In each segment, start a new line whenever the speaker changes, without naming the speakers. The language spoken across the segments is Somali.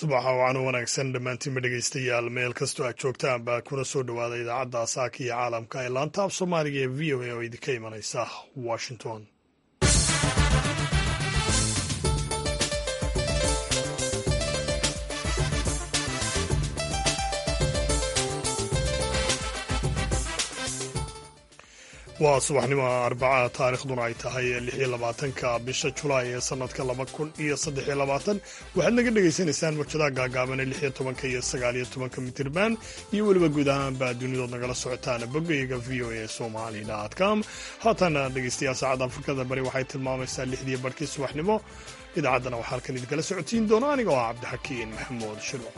subaxa wacan u wanaagsan dhammaantiinba dhegaystayaal meel kastoo aad joogtaan baa kuna soo dhowaada idaacadda saaka iyo caalamka ee laanta af soomaaliga ee v o a oo idinka imanaysa washington waa subaxnimo arbaca taarikhduna ay tahay lix iyo labaatanka bisha julaay ee sanadka laba kun iyo saddex iyo labaatan waxaad naga dhagaysanaysaan murjadaha gaagaaban ee lix iyo tobanka iyo sagaal iyo tobanka mitirban iyo weliba guud ahaanba dunidood nagala socotaan bogayga v o a somali com haatana dhegeystayaal saacadda afrikada bari waxay tilmaamaysaa lixdii barhkii subaxnimo idaacaddana waxaa halkan idinkala socotiin doona aniga oo ah cabdixakiin maxamuud shirwac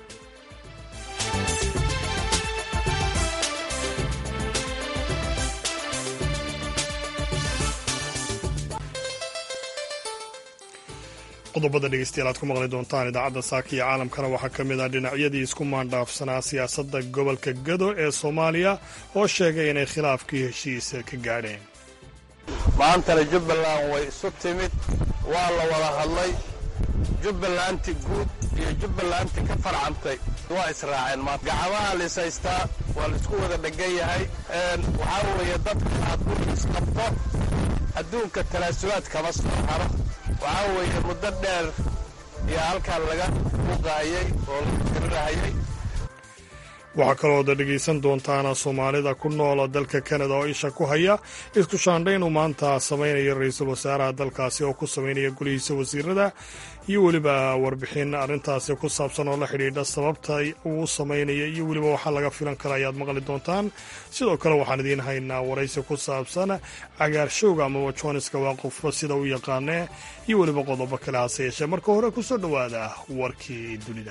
qodobada dhegeystayaal aad ku maqli doontaan idaacadda saaka iyo caalamkana waxaa ka mid ah dhinacyadii isku maandhaafsanaa siyaasadda gobolka gado ee soomaaliya oo sheegay inay khilaafkii heshiisa ka gaadheen
maantana jubbaland way isu timid waa la wada hadlay jubbalanti guud iyo jubbalanti ka farcantay waa israaceen maanta gacamaha lisaystaa waa laisku wada dhegan yahay waxaa weeye dadka hadduu isqabto adduunka talaasulaad kama soo haro waxaa weeye muddo dheer iyo halkan laga buqaayey oo laga tirirahayay
waxaa kalooda dhegaysan doontaana soomaalida ku noola dalka kanada oo isha ku haya isku shaandhayn uu maanta samaynayo ra-iisul wasaaraha dalkaasi oo ku samaynaya golihiisa wasiirada iyo weliba warbixin arrintaasi ku saabsan oo la xidhiidha sababta uu samaynaya iyo weliba waxaa laga filan kara ayaad maqli doontaan sidoo kale waxaan idiin haynaa waraysi ku saabsan cagaarshowga amaba joniska waa qofba sida u yaqaanee iyo weliba qodobo kale hase yeeshee marka hore ku soo dhowaada warkii dunida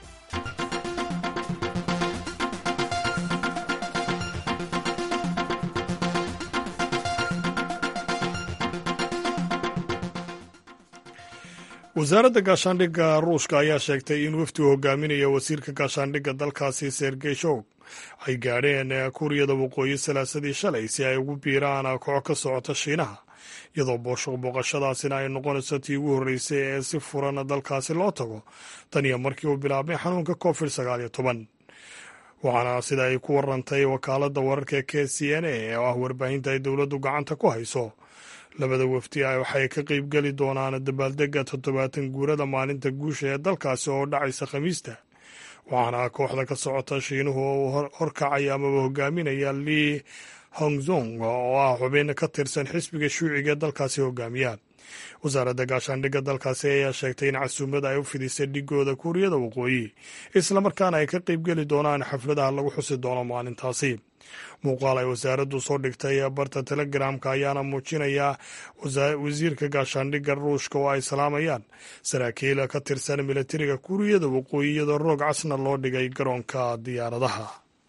wasaaradda gaashaandhigga ruushka ayaa sheegtay in wafdi uu hogaaminayo wasiirka gaashaandhigga dalkaasi sergey shog ay gaadheen kuuriyada waqooyi salaasadii shalay si ay ugu biiraan koox ka socota shiinaha iyadoo booqashadaasina ay noqonayso tii ugu horreysay ee si furan dalkaasi loo tago tan iyo markii uu bilaabmay xanuunka covid sagaal iyo toban waxaana sida ay ku warantay wakaaladda wararka k c n a oo ah warbaahinta ay dowladdu gacanta ku hayso labada wafdi waxay ka qeybgeli doonaan dabaaldega toddobaatan guurada maalinta guusha ee dalkaasi oo dhacaysa khamiista waxaana kooxda ka socota shiinuhu oo horkacaya amaba hogaaminaya lii hongzong oo ah xubin ka tirsan xisbiga shuuciga ee dalkaasi hogaamiya wasaaradda gaashaandhigga dalkaasi ayaa sheegtay in casuumada ay u fidisay dhigooda kuuriyada waqooyi islamarkaana ay ka qeybgeli doonaan xafladaha lagu xusi doono maalintaasi muuqaal ay wasaaraddu soo dhigtay barta telegramka ayaana muujinaya wasiirka gaashaandhigga ruushka oo ay salaamayaan saraakiil ka tirsan militariga kuuriyada waqooyi iyadoo roog casna loo dhigay garoonka diyaaradaha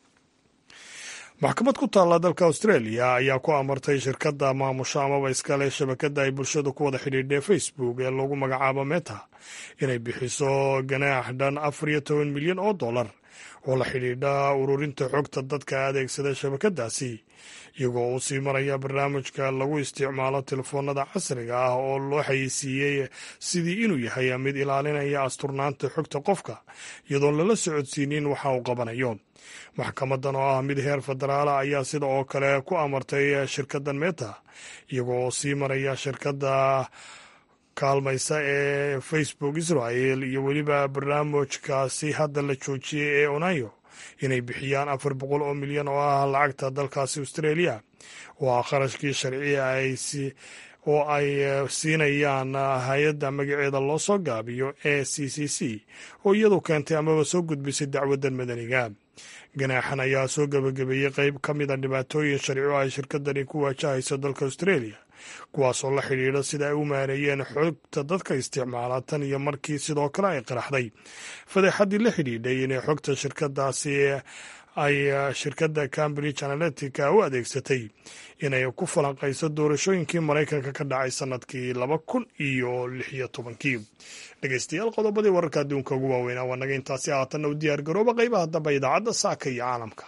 maxkamad ku taalla dalka australia ayaa ku amartay shirkadda maamusho amaba iskale shabakadda ay bulshadu ku wada xidhiidhee facebook ee lagu magacaabo meta inay bixiso ganaax dhan afar iyo toban milyan oo dollar oo la xidhiidha ururinta xogta dadka adeegsada shabakadaasi iyagoo uu sii maraya barnaamijka lagu isticmaalo telefoonada casriga ah oo loo xayeysiiyey sidii inuu yahay mid ilaalinaya asturnaanta xogta qofka iyadoon lala socodsiinin waxa uu qabanayo maxkamadan oo ah mid heer federaala ayaa sida oo kale ku amartay shirkaddan meta iyagoo sii maraya shirkadda kaalmaysa ee facebook israel iyo weliba barnaamijkaasi hadda la joojiyey ee onayo inay bixiyaan afar boqol oo milyan oo ah lacagta dalkaasi australia oo ah kharashkii sharciya oo ay siinayaan hay-adda magaceeda loo soo gaabiyo e c c c oo iyadu keentay amaba soo gudbisay dacwaddan madaniga ganaaxan ayaa soo gebagabeeyey qeyb ka mid a dhibaatooyin sharci oo ay shirkadani ku waajahayso dalka australia kuwaasoo la xidhiidha sida ay u maareeyeen xogta dadka isticmaala tan iyo markii sidoo kale ay qaraxday fadeexaddii la xidhiidhay inay xogta shirkadaasi ay shirkadda cambridge analytica u adeegsatay inay ku falanqayso doorashooyinkii maraykanka ka dhacay sanadkii laba kun iyo lix iyo tobankii dhegeystayaal qodobadii wararka adduunka ugu waaweynaa waa naga intaasi haatanna u diyaar garooba qaybaha dambe idaacadda saaka iyo caalamka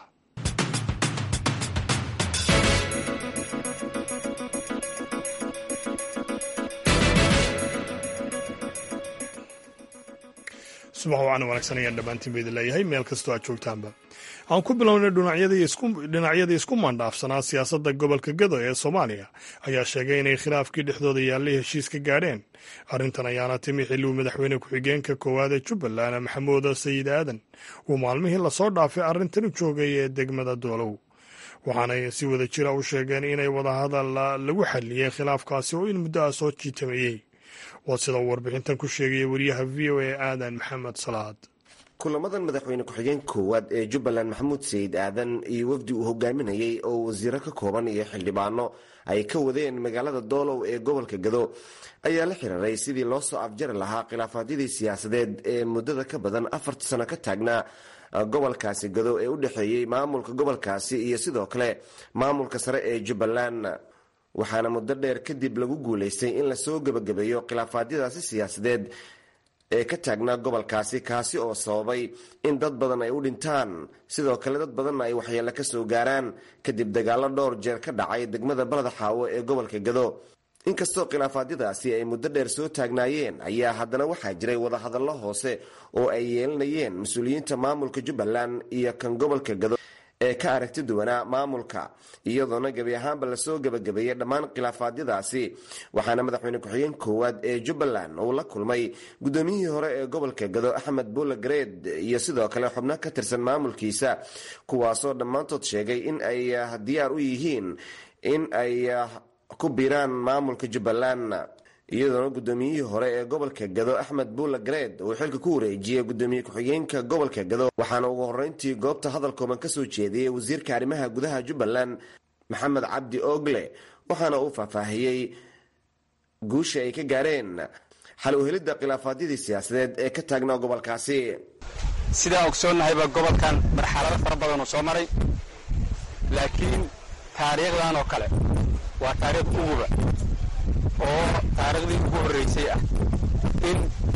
subax wacan wanaagsan ayaan dhammaantiin ba idin leeyahay meel kastoo aad joogtaanba aan ku bilownay dhinacyadii isku maandhaafsanaa siyaasadda gobolka gado ee soomaaliya ayaa sheegay inay khilaafkii dhexdooda yaallay heshiis ka gaadheen arrintan ayaana timi xilli uu madaxweyne ku-xigeenka koowaad ee jubbaland maxamuud sayid aadan uu maalmihii lasoo dhaafay arrintan u joogay ee degmada doolow waxaanay si wada jira u sheegeen inay wadahadal lagu xalliyey khilaafkaasi oo in muddo ah soo jiitameeyey waa sida uu warbixintan ku sheegaya wariyaha v o a aadan maxamed salaad
kulamadan madaxweyne ku-xigeen koowaad ee jubbaland maxamuud sayid aadan iyo wafdi uu hogaaminayey oo wasiiro ka kooban iyo xildhibaano ay ka wadeen magaalada doolow ee gobolka gado ayaa la xiriiray sidii loo soo afjari lahaa khilaafaadyadii siyaasadeed ee muddada ka badan afarta sano ka taagnaa gobolkaasi gado ee u dhexeeyey maamulka gobolkaasi iyo sidoo kale maamulka sare ee jubbaland waxaana muddo dheer kadib lagu guulaystay in lasoo gebagabeeyo khilaafaadyadaasi siyaasadeed ee ka taagnaa gobolkaasi kaasi oo sababay in dad badan ay u dhintaan sidoo kale dad badanna ay waxyeello ka soo gaaraan kadib dagaallo dhowr jeer ka dhacay degmada balada xaawo ee gobolka gado inkastoo khilaafaadyadaasi ay muddo dheer soo taagnaayeen ayaa haddana waxaa jiray wadahadallo hoose oo ay yeelanayeen mas-uuliyiinta maamulka jubbaland iyo kan gobolka gado ee ka aragti duwanaa maamulka iyadoona gebi ahaanba lasoo gebagabeeyey dhammaan khilaafaadyadaasi waxaana madaxweyne ku-xigeen koowaad ee jubbaland uu la kulmay guddoomiyihii hore ee gobolka gado axmed buule gareed iyo sidoo kale xubno ka tirsan maamulkiisa kuwaasoo dhammaantood sheegay in ay diyaar u yihiin in ay ku biiraan maamulka jubbaland iyadoona guddoomiyihii hore ee gobolka gado axmed buule gareed uu xilka ku wareejiyey gudoomiye ku-xigeenka gobolka gado waxaana ugu horreyntii goobta hadal kooban ka soo jeediyey wasiirka arrimaha gudaha jubbaland maxamed cabdi ogle waxaana uu faahfaahiyey guusha ay ka gaareen xal u helidda khilaafaadyadii siyaasadeed ee ka taagnaa gobolkaasi
sidaan ogsoonnahayba gobolkan marxalado fara badan uu soo maray laakiin taariikhdan oo kale waa taariikh uguba oo taariikhdii ugu horraysay ah in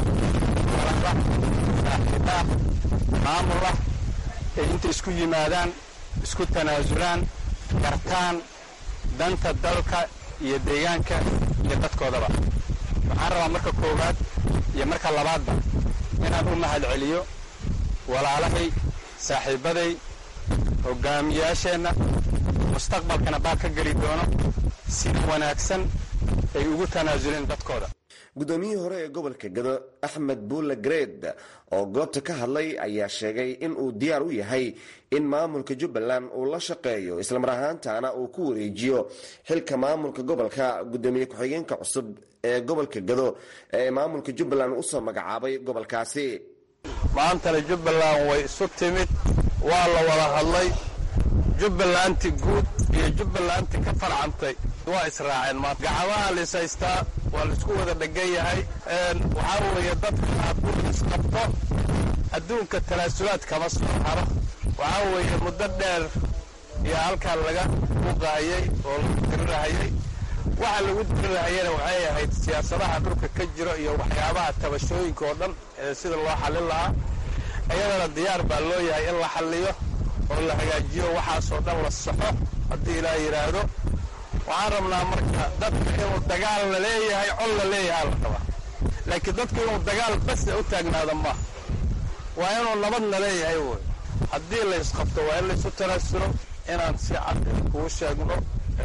walada saaxiibaah maamul ah ay inta isku yimaadaan isku tanaasulaan gartaan danta dalka iyo deegaanka iyo dadkoodaba waxaan rabaa marka koowaad iyo marka labaadba inaan u mahad celiyo walaalahay saaxiibbaday hoggaamiyaasheenna mustaqbalkana baad ka geli doono sida wanaagsan ay ugu tanaasuleen dadkooda
guddoomiyihii hore ee gobolka gado axmed buule gareed oo goobta ka hadlay ayaa sheegay in uu diyaar u yahay in maamulka jubbaland uu la shaqeeyo islamar ahaantaana uu ku wareejiyo xilka maamulka gobolka guddoomiye ku-xigeenka cusub ee gobolka gado ee maamulka jubbaland usoo magacaabay gobolkaasi
maantana jubbaland way isu timid waa la wada hadlay jubbalanti guud iyo jubbalanti ka farcantay waa israaceen maanta gacmaha lisaystaa waa laisku wada dhegan yahay waxaa weeye dadka hadduu isqabto adduunka talaasulaad kama soo haro waxaa weeye muddo dheer iyo halkaa laga buqaayay oo lagu dirirahayay waxa lagu dirirahayana waxay ahayd siyaasadaha dhulka ka jiro iyo waxyaabaha tabashooyinka oo dhan ee sida loo xallin lahaa iyadana diyaar baa loo yahay in la xalliyo oo la hagaajiyo waxaasoo dhan la saxo haddii ilaa yidhaahdo waxaan rabnaa marka dadka inuu dagaal la leeyahay col la leeyahaa la rabaa laakiin dadku inuu dagaal basa u taagnaado maaha waa inuu nabadna leeyahay woy haddii la isqabto waa in laysu tanaasulo inaan si cad kugu sheegno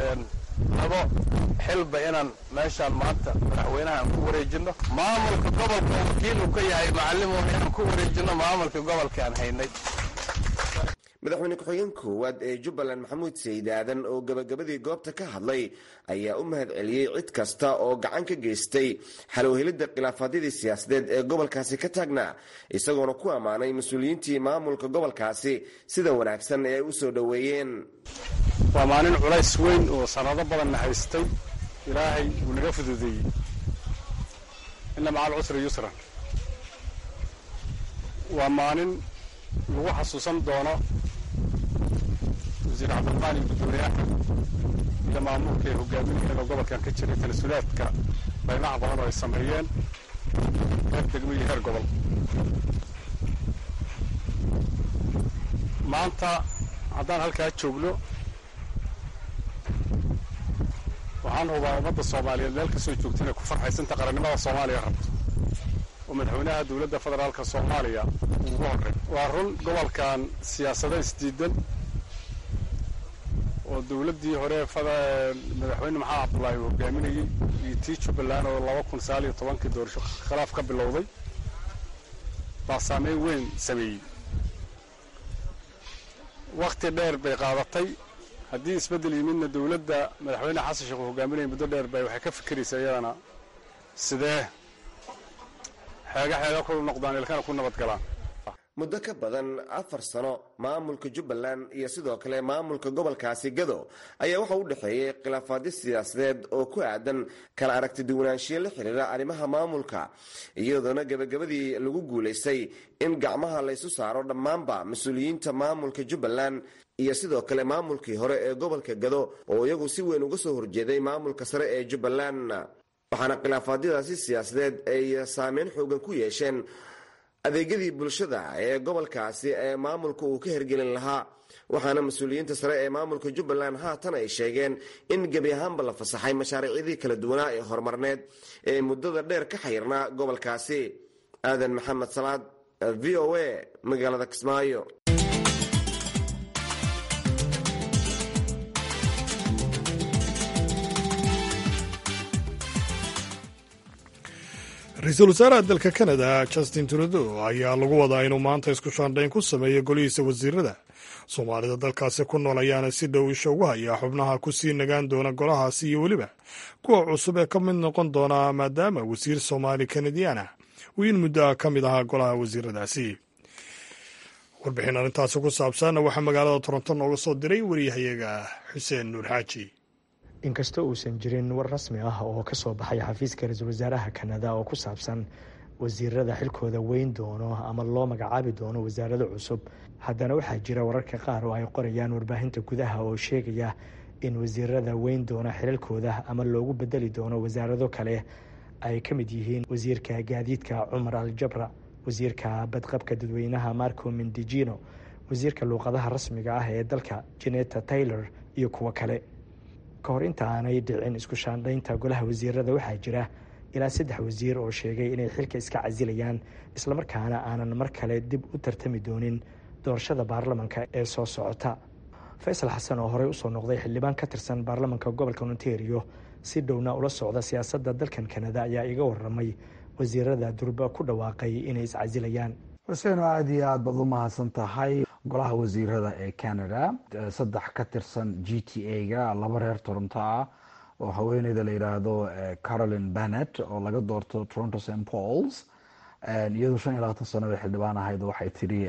labo xilba inaan meeshaan maanta madaxweynaha aan ku wareejinno maamulka gobolka wakiil uu ka yahay macallimuna inaan ku wareejinno maamulka gobolka aan haynay
madaxweyne ku-xigeen koowaad ee jubbaland maxamuud sayid aadan oo gebagabadii goobta ka hadlay ayaa u mahad celiyey cid kasta oo gacan ka geystay xalowhelidda khilaafaadyadii siyaasadeed ee gobolkaasi ka taagnaa isagoona ku ammaanay mas-uuliyiintii maamulka gobolkaasi sida wanaagsan ee ay u soo dhoweeyeen
waa maalin culays weyn oo sanado badanna haystay ilaahay uu naga fududeeyey ina maca alcusri yusran waa maalin lagu xasuusan doono wasiir cabdilqaani guddoomiyaha iyo maamulka ee hogaaminayana gobolkan ka jiray talasulaadka baynaha badan oo ay sameeyeen heer degmo iyo heer gobol maanta haddaan halkaa joogno waxaan hubaa ummadda soomaaliyeed meel kastoo joogta inay ku farxaysanta qarannimada soomaaliya rabto
oo madaxweynaha dowladda federaalka soomaaliya ugu horey waa run gobolkan siyaasado isdiidan oo dowladdii hore madaxweyne maxamed cabdullaahi uu hogaaminayey iyo tii jubbaland oo laba kun sagaal iyo tobankii doorasho khilaaf ka bilowday baa saameyn weyn sameeyey wakhti dheer bay qaadatay haddii isbeddel yimidna dowladda madaxweyne xasan sheekh uu hogaaminayay muddo dheer bay waxay ka fikiraysaa iyadana sidee xeega xeega ku noqdaan ilkana ku nabad galaan
muddo ka badan afar sano maamulka jubbaland iyo sidoo kale maamulka gobolkaasi gado ayaa waxa u dhexeeyey khilaafaadyo siyaasadeed oo ku aadan kala aragti duwanaanshiyo la xiriira arrimaha maamulka iyadoona gebagabadii lagu guulaystay in gacmaha laysu saaro dhammaanba mas-uuliyiinta maamulka jubbaland iyo sidoo kale maamulkii hore ee gobolka gado oo iyagu si weyn uga soo horjeeday maamulka sare ee jubbaland waxaana khilaafaadyadaasi siyaasadeed ay saameyn xoogan ku yeesheen adeegyadii bulshada ee gobolkaasi ee maamulka uu ka hergelin lahaa waxaana mas-uuliyiinta sare ee maamulka jubbaland haatan ay sheegeen in gebi ahaanba la fasaxay mashaariicdii kala duwanaa ee horumarneed ee muddada dheer ka xayirnaa gobolkaasi aadan maxamed salaad v o a magaalada kismaayo
ra-iisul wasaaraha dalka kanada justin trudeau ayaa lagu wadaa inuu maanta isku shaandhayn ku sameeyo golihiisa wasiirada soomaalida dalkaasi ku nool ayaana si dhow isha ugu hayaa xubnaha ku sii nagaan doona golahaasi iyo weliba kuwa cusub ee ka mid noqon doona maadaama wasiir soomaali kanadiyan ah uu in muddo ah ka mid ahaa golaha wasiiradaasi warbixin arrintaasi ku saabsanna waxaa magaalada toronto nooga soo diray wariyahayaga xuseen nuur xaaji
inkastoo uusan jirin war rasmi ah oo ka soo baxay xafiiska ra-iisul wasaaraha kanada oo ku saabsan wasiirada xilkooda weyn doono ama loo magacaabi doono wasaarado cusub haddana waxaa jira wararka qaar oo ay qorayaan warbaahinta gudaha oo sheegaya in wasiirada weyn doona xilalkooda ama loogu bedeli doono wasaarado kale ay ka mid yihiin wasiirka gaadiidka cumar aljabra wasiirka badqabka dadweynaha marco mendijino wasiirka luuqadaha rasmiga ah ee dalka jeneta taylor iyo kuwo kale ka hor inta aanay dhicin isku shaandhaynta golaha wasiirada waxaa jira ilaa saddex wasiir oo sheegay inay xilka iska casilayaan islamarkaana aanan mar kale dib u tartami doonin doorashada baarlamanka ee soo socota faysal xasan oo horey usoo noqday xildhibaan ka tirsan baarlamanka gobolka ontario si dhowna ula socda siyaasadda dalkan kanada ayaa iga waramay wasiirada durba ku dhawaaqay inay iscasilayaan
xuseen oo aada iyo aad baad u mahadsan tahay golaha wasiirada ee canada saddex ka tirsan g t a-ga laba reer toronto ah oo haweeneyda la yidhaahdo caroline bennett oo laga doorto toronto st pauls iyadoo shan iyo labaatan sano bay xildhibaan ahayd waxay tidhi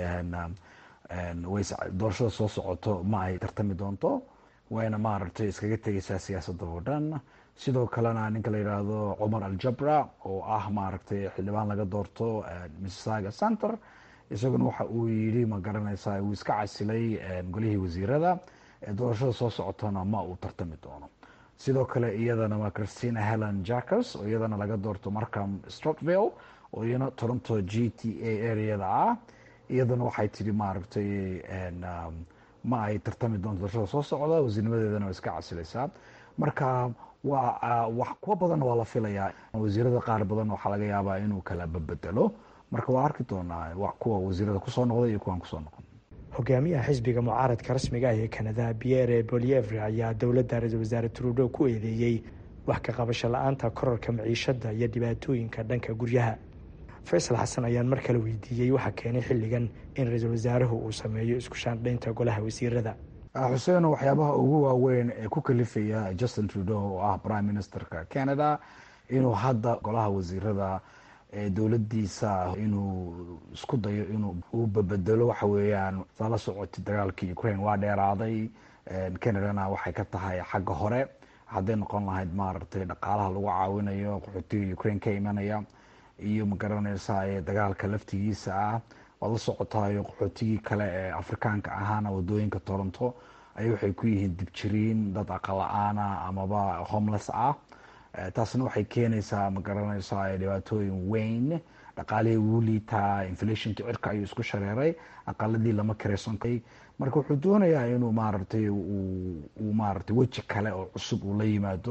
doorashada soo socoto ma ay tartami doonto wayna maaragtay iskaga tegeysaa siyaasadda oo dhan sidoo kalena ninka la yidhaahdo cumar aljabra oo ah maaragtay xildhibaan laga doorto misssaga center isaguna waxa uu yidhi ma garanaysaa uu iska casilay golihii wasiirada doorashada soo socotona ma uu tartami doono sidoo kale iyadana waa christina helen jackers oo iyadana laga doorto markham strotville oo iyana toronto g t a areada ah iyadana waxay tidhi maaragtay ma ay tartami doonto doorashada soo socda wasiirnimadeedana waa iska casilaysaa marka waa wax kuwa badanna waa la filayaa wasiirada qaar badan waxaa laga yaabaa inuu kala babedelo marka waa arki doonaa kuwa wasiirada kusoo noqda iyo kuwaan kusoo noqon
hogaamiyaha xisbiga mucaaradka rasmiga ah ee kanada pierre bolievre ayaa dowladda ra-iisul wasaare trudeau ku eedeeyey wax ka qabasho la-aanta korarka maciishada iyo dhibaatooyinka dhanka guryaha faysal xasan ayaan mar kale weydiiyey waxaa keenay xilligan in ra-iisul wasaaruhu uu sameeyo isku shaandhaynta golaha wasiirada
xuseen waxyaabaha ugu waaweyn ee ku kalifaya justin trudeau oo ah prime ministerka canada inuu hadda golaha wasiirada dowladiisa inuu isku dayo inuu uu babedelo waxa weeyaan saa la socotay dagaalkii ukraine waa dheeraaday canadana waxay ka tahay xagga hore hadday noqon lahayd maaragtay dhaqaalaha lagu caawinayo qaxootiga ukraine ka imanaya iyo magaranaysa dagaalka laftigiisa ah waad la socotaayo qaxootigii kale ee afrikaanka ahaana wadooyinka toronto ay waxay ku yihiin dibjiriin dad aqala-aana amaba homeless ah taasna waxay keenaysaa ma garanaysaa dhibaatooyin weyn dhaqaalihii wuu liitaa inflationka cirka ayuu isku shareeray aqaladii lama kareysankay marka wuxuu doonayaa inuu maaragtay uu maaragtay weji kale oo cusub uu la yimaado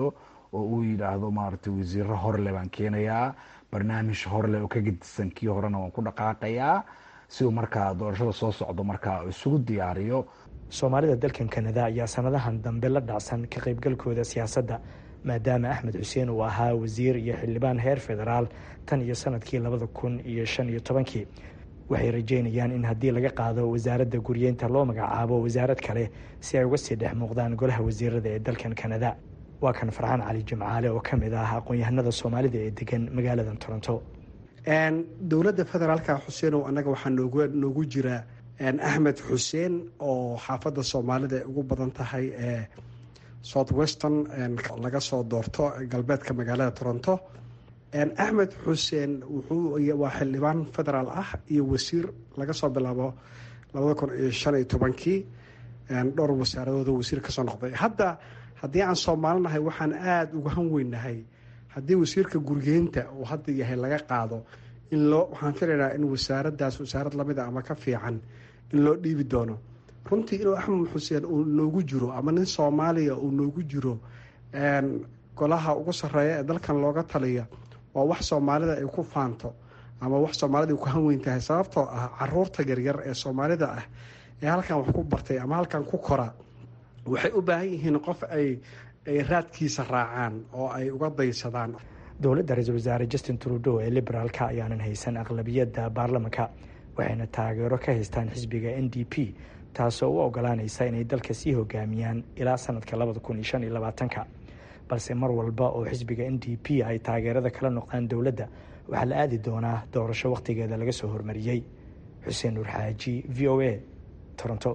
oo uu yidhaahdo maaragtay wasiiro horle baan keenayaa barnaamij horle oo ka gedisan kii horena waan ku dhaqaaqayaa si uu markaa doorashada soo socdo markaa isugu diyaariyo
soomaalida dalkan kanada ayaa sanadahan dambe la dhacsan ka qaybgalkooda siyaasadda maadaama axmed xuseen uu ahaa wasiir iyo xildhibaan heer federaal tan iyo sanadkii labada kun iyo shan iyo tobankii waxay rajeynayaan in haddii laga qaado wasaaradda guryeynta loo magacaabo wasaarad kale si ay uga sii dhex muuqdaan golaha wasiirada ee dalkan kanada waa kan farxaan cali jimcaale oo ka mid ah aqoon-yahanada soomaalida ee degan magaaladan toronto
dowladda federaalka xuseenow annaga waxaa noogu noogu jira axmed xuseen oo xaafadda soomaalida ay ugu badan tahay ee south western laga soo doorto galbeedka magaalada toronto axmed xuseen wuxuu waa xildhibaan federaal ah iyo wasiir laga soo bilaabo labada kun iyo shan iyo tobankii dhowr wasaaradood wasiir kasoo noqday hadda haddii aan soomaalinahay waxaan aada uga han weynahay haddii wasiirka gurgeynta uu hadda yahay laga qaado in loo waxaan filaynaa in wasaaraddaas wasaarad lamida ama ka fiican in loo dhiibi doono runtii inuu axmed xuseen uu noogu jiro ama nin soomaaliya uu noogu jiro golaha ugu sarreeya ee dalkan looga taliya waa wax soomaalida ay ku faanto ama wax soomaalida ay ku hanweyn tahay sababtoo ah caruurta yaryar ee soomaalida ah ee halkan wax ku bartay ama halkan ku kora waxay u baahan yihiin qof ay ay raadkiisa raacaan oo ay uga daysadaan
dowladda ra-iisul wasaare justin trudeau ee liberaalka ayaanan haysan aqlabiyadda baarlamanka waxayna taageero ka haystaan xisbiga n d p taasoo u ogolaanaysa inay dalka sii hogaamiyaan ilaa sanadka labada kun iyo shan iyo labaatanka balse mar walba oo xisbiga n d p ay taageerada kala noqdaan dowladda waxaa la aadi doonaa doorasho wakhtigeeda laga soo hormariyey xuseen nuur xaaji v o a toronto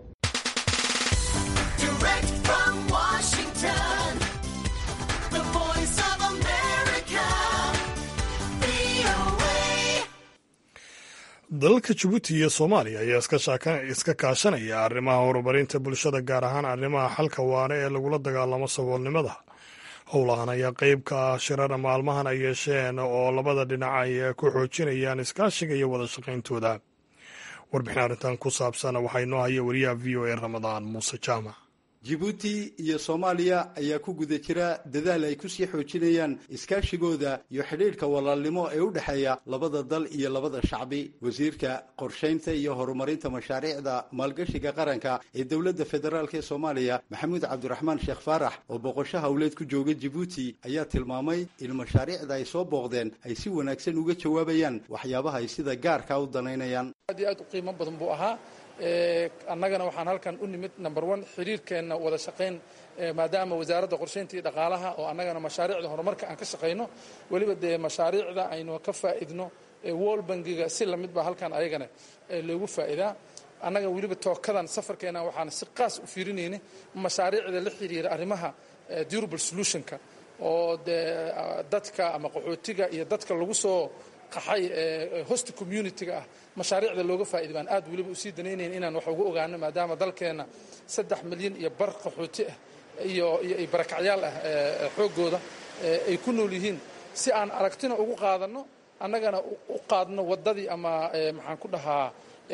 dalalka jabuuti iyo soomaaliya ayaa iska kaashanaya arrimaha horumarinta bulshada gaar ahaan arrimaha xalka waare ee lagula dagaalamo saboolnimada howlahan ayaa qeyb ka ah shirara maalmahan ay yeesheen oo labada dhinac ay ku xoojinayaan iskaashiga iyo wada shaqayntooda warbixin arrintan ku saabsan waxaa inoo haya wariyaha v o a ramadaan muuse jaamac
jibuuti iyo soomaaliya ayaa ku guda jira dadaal ay kusii xoojinayaan iskaashigooda iyo xidhiidhka walaalnimo ee u dhexeeya labada dal iyo labada shacbi wasiirka qorshaynta iyo horumarinta mashaariicda maalgashiga qaranka ee dowladda federaalk ee soomaaliya maxamuud cabdiraxmaan sheekh faarax oo boqosho howleed ku jooga jibuuti ayaa tilmaamay in mashaariicda ay soo booqdeen ay si wanaagsan uga jawaabayaan waxyaabaha ay sida gaarka u danaynayaan
aad iyo aad u qiimo badan buu ahaa annagana waxaan halkan u nimid number one xiriirkeenna wada shaqayn maadaama wasaaradda qorshaynta iyo dhaqaalaha oo annagana mashaariicda horumarka aan ka shaqayno weliba dee mashaariicda aynu ka faa'idno wall bangiga si lamid baa halkan ayagana loogu faa'idaa annaga weliba tookadan safarkeena waxaan si qaas u fiirinayna mashaariicda la xiriira arrimaha durable solutionka oo dee dadka ama qaxootiga iyo dadka lagu soo qaxay host community-ga ah mashaariicda looga faa'iday baan aad weliba usii danaynayn inaan wax uga ogaano maadaama dalkeenna saddex milyan iyo bar qaxooti ah iyo iyo barakacyaal ah xooggooda ay ku nool yihiin si aan aragtina ugu qaadanno annagana u qaadno waddadii ama maxaan ku dhahaa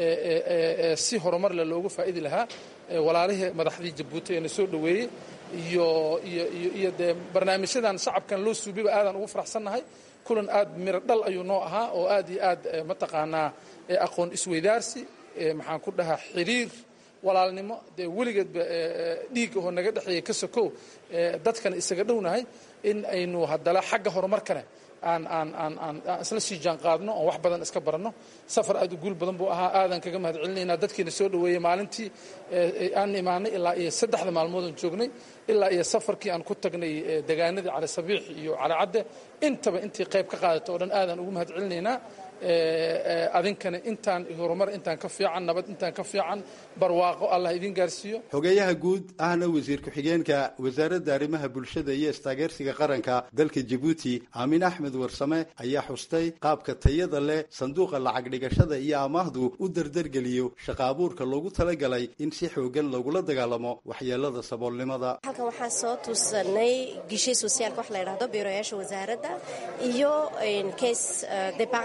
si horumar le looga faa'idi lahaa walaalihii madaxdii jabuuti ee na soo dhoweeyey iyo iyo iyo dee barnaamijyadan shacabkan loo suubiba aadaan ugu faraxsannahay kulan aad miro dhal ayuu noo ahaa oo aad iyo aad mataqaanaa aqoon isweydaarsi maxaan ku dhahaa xiriir walaalnimo dee weligeedba dhiig oo naga dhexeeya ka sokow dadkana isaga dhownahay in aynu haddala xagga horumarkane aan aan aan aan aan isla sii jaan qaadno oon wax badan iska baranno safar aad u guul badan buu ahaa aadan kaga mahad celinaynaa dadkiina soo dhoweeyey maalintii aan imaanay ilaa iyo saddexda maalmoodaan joognay ilaa iyo safarkii aan ku tagnay degaanadii cali sabiix iyo cali cadde intaba intii qayb ka qaadata oo dhan aadaan ugu mahad celinaynaa adinkana intaan horumar intaan ka fiican nabad intaan ka fiican barwaaqo allah idin gaarsiiyo
xogeeyaha guud ahna wasiir ku-xigeenka wasaaradda arrimaha bulshada iyo istaageersiga qaranka dalka jabuuti aamin axmed warsame ayaa xustay qaabka tayada leh sanduuqa lacag dhigashada iyo amaahdu u dardargeliyo shaqa abuurka loogu talagalay in si xoogan lagula dagaalamo waxyeelada saboolnimada
halkan waxaan soo tusanay gishe sosiaalka wax la ydhahdo biiroyaasha wasaaradda iyo case departne de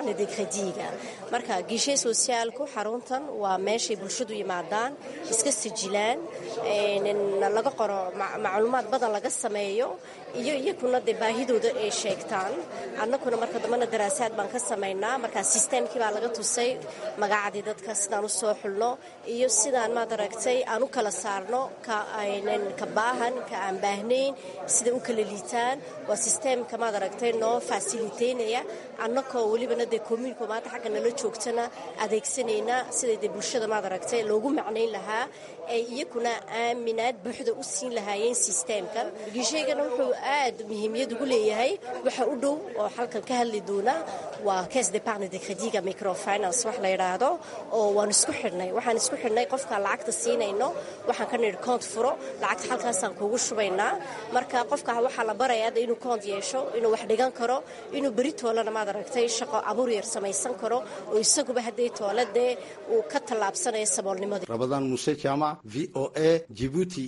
krediiga marka gishe sosiaalku xaruntan waa meeshay bulshadu yimaadaan iska sijilaan laga qoro macluumaad badan laga sameeyo iyo iyakuna dee baahidooda ay sheegtaan annaguna marka dambena daraasaad baan ka samaynaa markaa sisteemkii baa laga tusay magacadii dadka sidaan u soo xulno iyo sidaan maad aragtay aan u kala saarno ka baahan ka aan baahnayn siday u kala liitaan waa sisteemka maad aragtay noo fasiliteynaya annakoo welibana dee commuuniko maanta xagga nala joogtana adeegsanayna siday dee bulshada maad aragtay loogu macnayn lahaa ay iyakuna aaminaad buuxda u siin lahaayeen sisteemkan gishaygana wuxuu aad muhiimiyad ugu leeyahay waxa u dhow oo halkan ka hadli doona waa kes departne de crediga microfinance wax la yidhaahdo oo waan isku xidhnay waxaan isku xidhnay qofka lacagta siinayno waxaan ka nidhi koont furo lacagta halkaasaan kuugu shubaynaa marka qofka waxaa la baraya hadda inuu koont yeesho inuu wax dhigan karo inuu beri toolana maad aragtay shaqo abuur yar samaysan karo oo isaguba hadday tooladee uu ka tallaabsanayo saboolnimadii
rabadaan muuse jaamac v o a jibuuti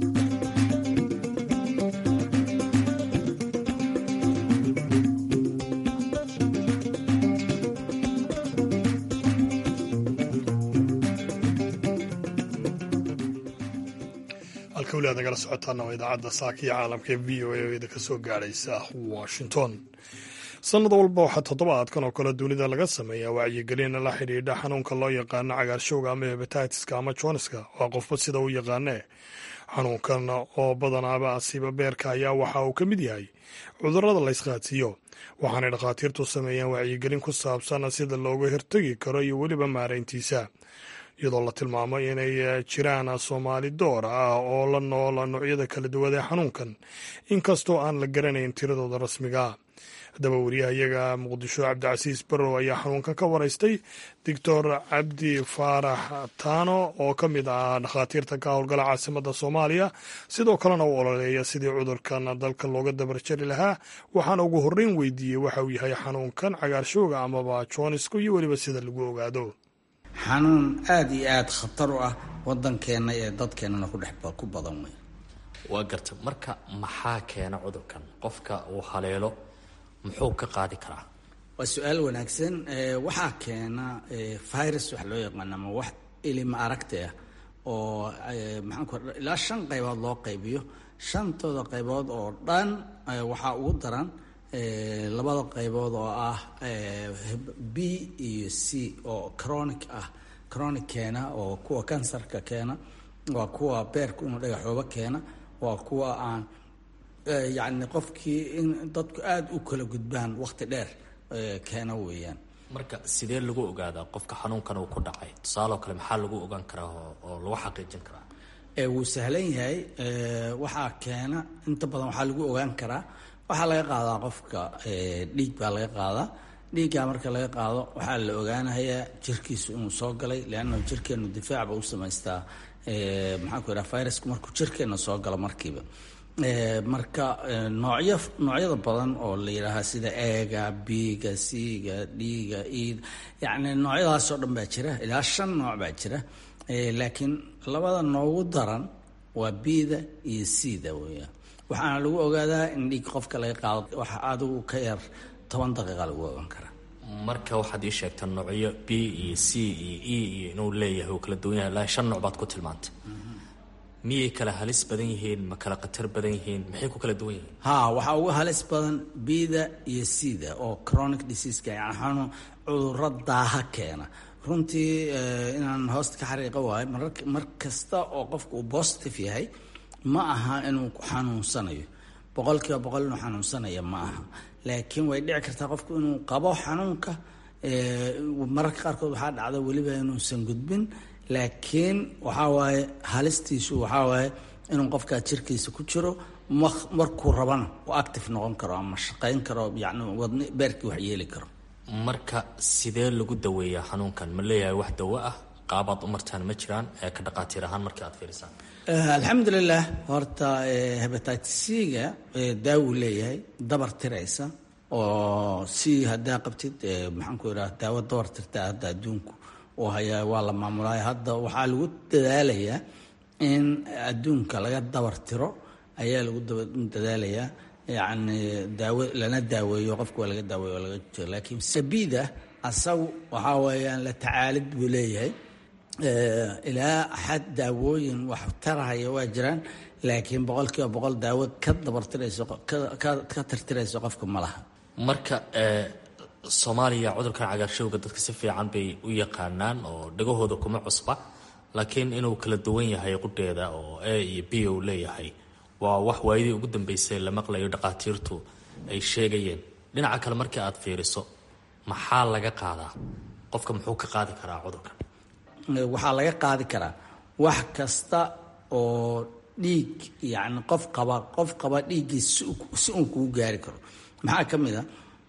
halka weli aad nagala socotaana waa idaacadda saaka iyo caalamka ee v o a oo idinka soo gaadhaysa washington sannad walba waxaa toddobaadkan oo kale dunida laga sameeyaa wacyigelin la xidhiidha xanuunka loo yaqaano cagaarshowga ama hebataitiska ama joniska waa qofba sida u yaqaanee xanuunkan oo badanaaba asiiba beerka ayaa waxa uu ka mid yahay cudurrada la ysqaadsiiyo waxaanay dhakhaatiirtu sameeyaan wacyigelin ku saabsan sida looga hortegi karo iyo weliba maarayntiisa iyadoo la tilmaamo inay jiraan soomaali door ah oo la nool noocyada kala duwan ee xanuunkan inkastoo aan la garanayn tiradooda rasmiga haddaba wariyahayaga muqdisho cabdicasiis barrow ayaa xanuunkan ka waraystay doctor cabdi faarax taano oo ka mid ah dhakhaatiirta ka howlgala caasimada soomaaliya sidoo kalena u ololeeya sidii cudurkan dalka looga dabarjari lahaa waxaana ugu horreyn weydiiyey waxa uu yahay xanuunkan cagaarshowga amaba joonisku iyo weliba sida lagu ogaado
xanuun aada iyo aada khatar u ah wadankeenna ee dadkeennana kudhex ku badan wey
waa garta marka maxaa keena cudurkan qofka uu haleelo muxuu ka qaadi karaa
waa su-aal wanaagsan waxaa keena virus waxa loo yaqaana ama wax ilima aragti ah oo maxaan ku ilaa shan qaybood loo qaybiyo shantooda qaybood oo dhan waxaa ugu daran labada qaybood oo ah b iyo c oo chronic ah chronic keena oo kuwa kansarka keena waa kuwa beerku inuu dhagaxooba keena waa kuwa aan yacni qofkii in dadku aada u kala gudbaan waqti dheer keena weeyaan
marka sidee lagu ogaadaa qofka xanuunkan uu ku dhacay tusaaloo kale maxaa lagu ogaan karaa oo lagu xaqiijin karaa
wuu sahlan yahay waxaa keena inta badan waxaa lagu ogaan karaa waxaa laga qaadaa qofka dhiig baa laga qaadaa dhiiggaa marka laga qaado waxaa la ogaanayaa jirkiisu inuu soo galay leanna jirkeenu difaacba u samaystaa maxaan ku idhaha virusku markuu jirkeenna soo galo markiiba marka noocyo noocyada badan oo la yidhaahaa sida eega biiga siiga dhiiga iid yacni noocyadaasoo dhan baa jira ilaa shan nooc baa jira laakiin labada noogu daran waa biida iyo siida weeyaan waxaana lagu ogaadaa in dhiig qofka laga qaado waxa adigu ka yar toban daqiiqa lagu ogaan karaa
marka waxaad ii sheegtaa noocyo b iyo c iyo e iyo inuu leeyahay uu kala duwan yahay ilaa shan nooc baad ku tilmaantay miyay kala halis badan yihiin ma kala khatar badan yihiin maxay ku kala duwan yihiin
ha waxaa uga halis badan bida iyo cida oo chronic diseaseka yani xanuun cudurro daaha keena runtii inaan hoosta ka xariiqa waayo mar kasta oo qofku uu positive yahay ma aha inuu xanuunsanayo boqol kiiba boqol inuu xanuunsanaya ma aha laakiin way dhici kartaa qofku inuu qabo xanuunka mararka qaarkood waxaa dhacda weliba inuusan gudbin laakiin waxaa waaye halistiisu waxaa waaye inuu qofkaa jirkiisa ku jiro markuu rabana uu active noqon karo ama shaqayn karo yani wadni beerkii wax yeeli karo
marka sidee lagu daweeyaa xanuunkan ma leeyahay wax dawo ah qaabaad u martaan ma jiraan ee ka dhaqaatiir ahaan markii aad fiirisaan
alxamdulilah horta hebatitis-ga daawuu leeyahay dabar tiraysa oo si haddaa qabtid maxaan ku idhaha daawo dabar tirtaa hadda adduunku oo hayaa waa la maamulaya hadda waxaa lagu dadaalayaa in adduunka laga dabar tiro ayaa lagu dadaalayaa yacni daawo lana daaweeyo qofka waa laga daaweeyo waa laga jiro laakiin sabida asagu waxaa weeyaan la tacaalid buu leeyahay ilaa xad daawooyin wax tarahaya waa jiraan laakiin boqolkiiba boqol daawad ka dabartirayso ka tirtirayso qofka ma laha
marka soomaaliya cudurkan cagaarshowga dadka si fiican bay u yaqaanaan oo dhagahooda kuma cusba laakiin inuu kala duwan yahay qudheeda oo a iyo b u leeyahay waa wax waayadii ugu dambeysay la maqlayo dhaqaatiirtu ay sheegayeen dhinaca kale markii aad fiiriso maxaa laga qaadaa qofka muxuu ka qaadi karaa cudurkan
waxaa laga qaadi karaa wax kasta oo dhiig yacni qof qaba qof qaba dhiiggii si uun kugu gaari karo maxaa ka mid a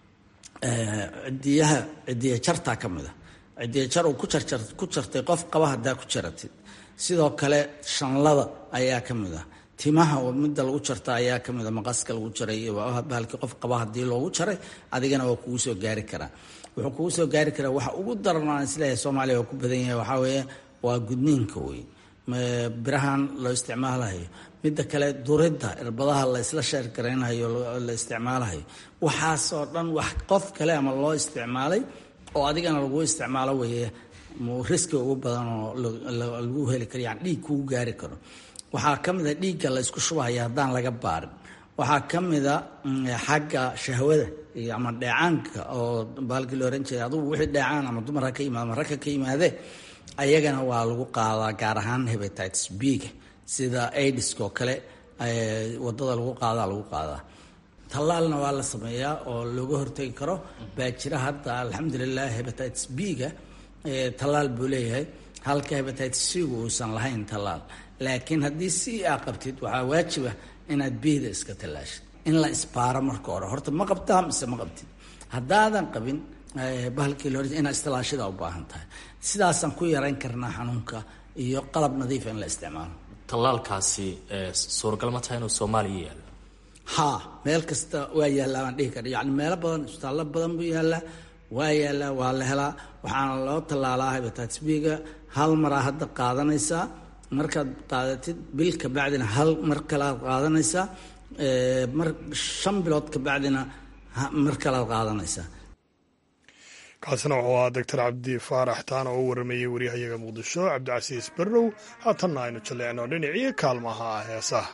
cidiyaha cidiya jartaa ka mid a cidiya jar uu ku jarjar ku jartay qof qaba haddaa ku jaratid sidoo kale shanlada ayaa ka mid ah timaha midda lagu jarta ayaa ka mid a maqaska lagu jaray bahalkii qof qaba haddii loogu jaray adigana waa kugu soo gaari karaa wuxuu kugu soo gaari karaa waxa ugu daran aan isleeyahay soomaaliya waa ku badan yahay waxaa weeye waa gudniinka wey birahan loo isticmaalahayo midda kale duridda irbadaha la isla sheergaraynayo la isticmaalahayo waxaasoo dhan wax qof kale ama loo isticmaalay oo adigana lagu isticmaalo weeye riski ugu badan oo lagu heli karo yani dhiig kugu gaari karo waxaa ka mid a dhiigga la isku shubahaya haddaan laga baarin waxaa ka mid a xagga shahwada iyo ama dheecaanka oo baalkii la oran jiray adugu wixii dheecaan ama dumar ha ka yimaado ama ragka ka yimaadee ayagana waa lagu qaadaa gaar ahaan hebatites b-ga sida aidiska oo kale wadada lagu qaadaa lagu qaadaa tallaalna waa la sameeyaa oo looga hortegi karo baa jira hadda alxamdulilah hebatites b-ga tallaal buu leeyahay halka hebatites c-gu uusan lahayn tallaal laakiin haddii c a qabtid waxaa waajiba inaad bihda iska tallaashid in la isbaaro marka hore horta ma qabtaa mise ma qabtid haddaadan qabin bahalkii la inaad istilaashida u baahan tahay sidaasaan ku yarayn karnaa xanuunka iyo qalab nadiifa in la isticmaalo
tallaalkaasi suuragal ma tahay inuu soomaaliya yaalo
haa meel kasta waa yaallaa baan dhihi kara yani meelo badan isbitaallo badan buu yaallaa waa yaallaa waa la helaa waxaana loo tallaalaa hebatitis b-ga hal maraa hadda qaadanaysaa markaad qaadatid bil kabacdina hal mar kalead qaadanaysaa mar shan bilood kabacdina mar kalead qaadanaysaa
kaasina wuxuu ahaa doctor cabdi faarax taan oo u waramayey waryahayaga muqdisho cabdicasiis barrow haatanna aynu jalleecno dhinacii kaalmaha ah heesaha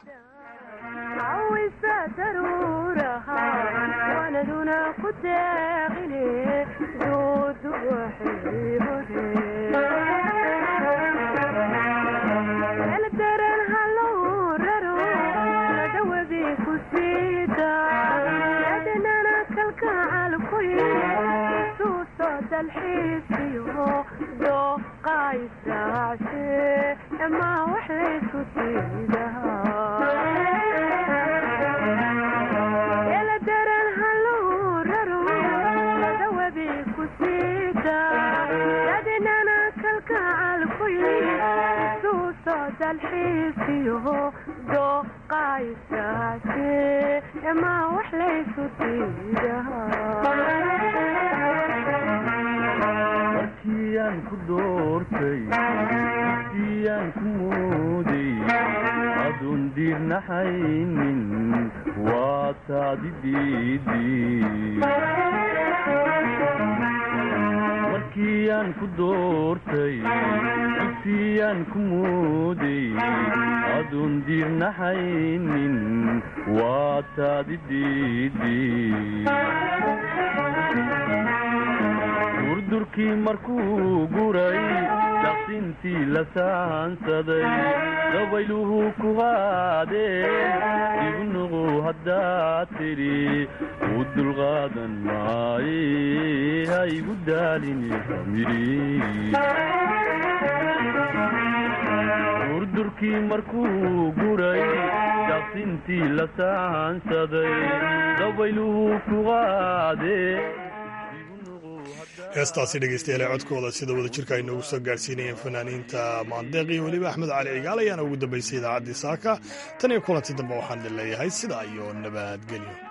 markiyaan ku doortay markiyaan ku mooday aduun diirnaxaynin waa taadi markiyaan ku doortay dugsiyaan ku mooday aduun diirnaxaynin waa taadi durdurkii markuu guray daqsintii la saansaday dabayluhu ku qaadeen igu nuqu haddaad tidhi u dulqaadan maaye ha igu daalini durdurkii markuu guray daqsintii la saansaday dabayluhu ku qaadeen
heestaasi dhegeystayaal codkooda sida wada jirka ay noogu soo gaarsiinayeen fanaaniinta maandeeq iyo weliba axmed cali cigaal ayaana ugu dambaysay idaacaddii saaka tan iyo kulanti dambe waxaan idin leeyahay sidaa iyo nabadgelyo